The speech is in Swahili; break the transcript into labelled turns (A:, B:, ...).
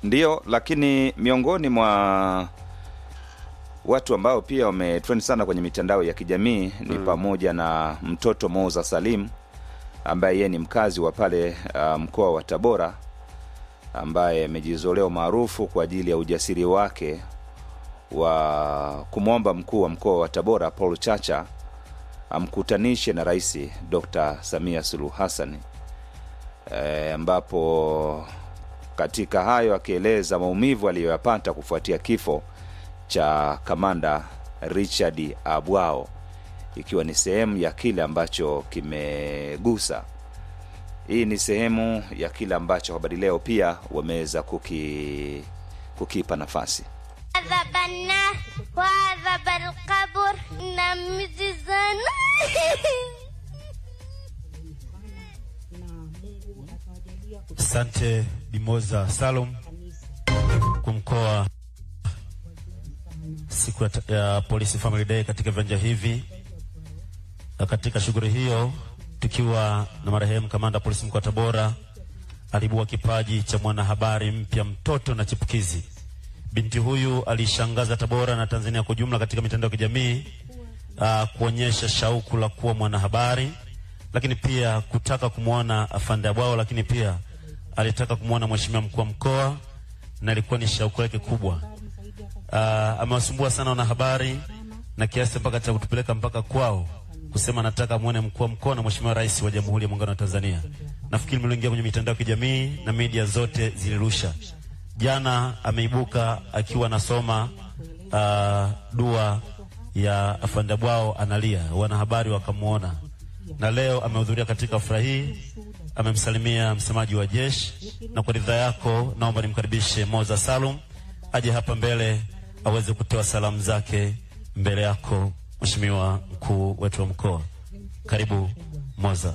A: Ndiyo, lakini miongoni mwa watu ambao pia wametrend sana kwenye mitandao ya kijamii ni pamoja na mtoto Moza Salim ambaye yeye ni mkazi wa pale uh, mkoa wa Tabora ambaye amejizolea maarufu kwa ajili ya ujasiri wake wa kumwomba mkuu wa mkoa wa Tabora Paul Chacha amkutanishe na Rais Dr. Samia Suluhu Hassan e, ambapo katika hayo akieleza maumivu aliyoyapata kufuatia kifo cha kamanda Richard Abwao, ikiwa ni sehemu ya kile ambacho kimegusa. Hii ni sehemu ya kile ambacho habari leo pia wameweza kuki, kukipa nafasi.
B: عذب النار وعذب القبر نمزي sana
C: Asante Bimoza Salum kwa mkoa siku ya, ta- ya Polisi Family Day katika viwanja hivi, na katika shughuli hiyo tukiwa na marehemu kamanda wa polisi mkoa wa Tabora alibua kipaji cha mwanahabari mpya, mtoto na chipukizi. Binti huyu alishangaza Tabora na Tanzania kwa ujumla katika mitandao ya kijamii uh, kuonyesha shauku la kuwa mwanahabari, lakini pia kutaka kumwona afande Abwao, lakini pia alitaka kumwona mheshimiwa mkuu wa mkoa na ilikuwa ni shauku yake kubwa. Uh, amewasumbua sana wanahabari na kiasi mpaka cha kutupeleka mpaka kwao kusema nataka muone mkuu wa mkoa na mheshimiwa rais wa Jamhuri ya Muungano wa Tanzania. Nafikiri mliingia kwenye mitandao ya kijamii na media zote zilirusha. Jana ameibuka akiwa anasoma uh, dua ya afande Bwao analia, wanahabari wakamwona, na leo amehudhuria katika furaha hii, amemsalimia msemaji wa jeshi, na kwa ridhaa yako naomba nimkaribishe Moza Salum aje hapa mbele aweze kutoa salamu zake mbele yako, mheshimiwa mkuu wetu wa mkoa. Karibu Moza.